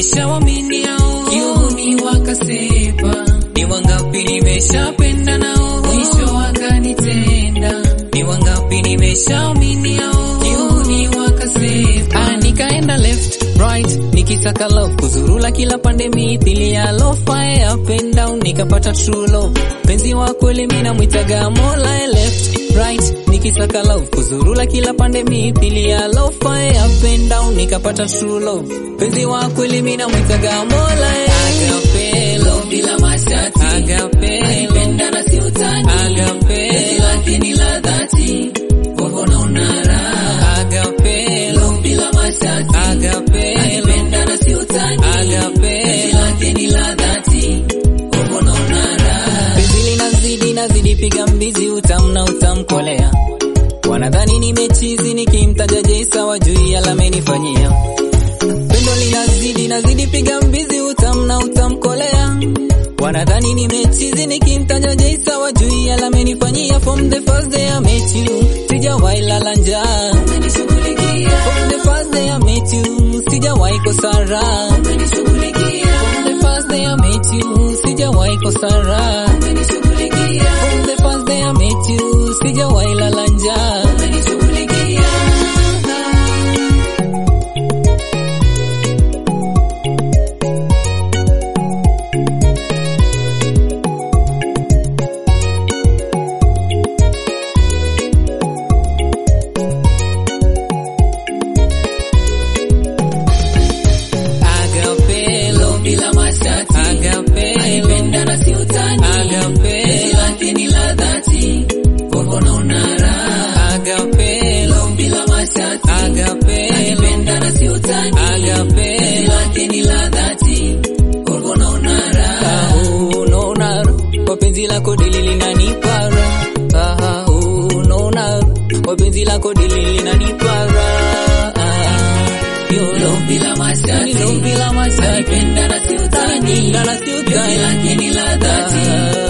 nimeshawamini hao kiuni wakasepa ni wangapi nimeshapenda nao mwisho wakanitenda ni wangapi nimeshaamini hao kiuni wakasepa ah, nikaenda left right nikisaka love kuzurula kila pande mithili ya love fire up and down nikapata true love penzi wa kweli mimi namwitaga mola left right nikisaka love kuzurula kila pande mithili ya love fire up and down nikapata true love penzi wa kweli mimi namwitaga mola agape love bila mashati agape alipenda na si utani agape lake ni la dhati kwako naona raha agape love bila mashati agape alipenda na si utani agape lake ni la dhati kwako naona raha penzi linazidi nazidi piga mbizi utamna utamkolea wanadhani nimechizi nikimtaja Jesa wajui alamenifanyia pendo linazidi nazidi piga mbizi utamna utamkolea wanadhani nimechizi nikimtaja Jesa wajui alamenifanyia from the first day I met you sijawahi lala njaa from the first day I met you sijawahi kosa raha from the first day I met you sijawahi kosa raha from the first day I met you sijawahi lala njaa Agape love bila mashati Agape alipenda na si utani Agape lake ni la dhati kwako naona raha Agape love bila mashati Agape alipenda na si utani Agape lake ni la dhati kwako naona raha unaona kwa penzi lako dili linanipa raha Ah, unaona kwa penzi lako dili linanipa raha Love bila mashati, love bila mashati, alipenda na si utani, alipenda na si utani, lake ni la dhati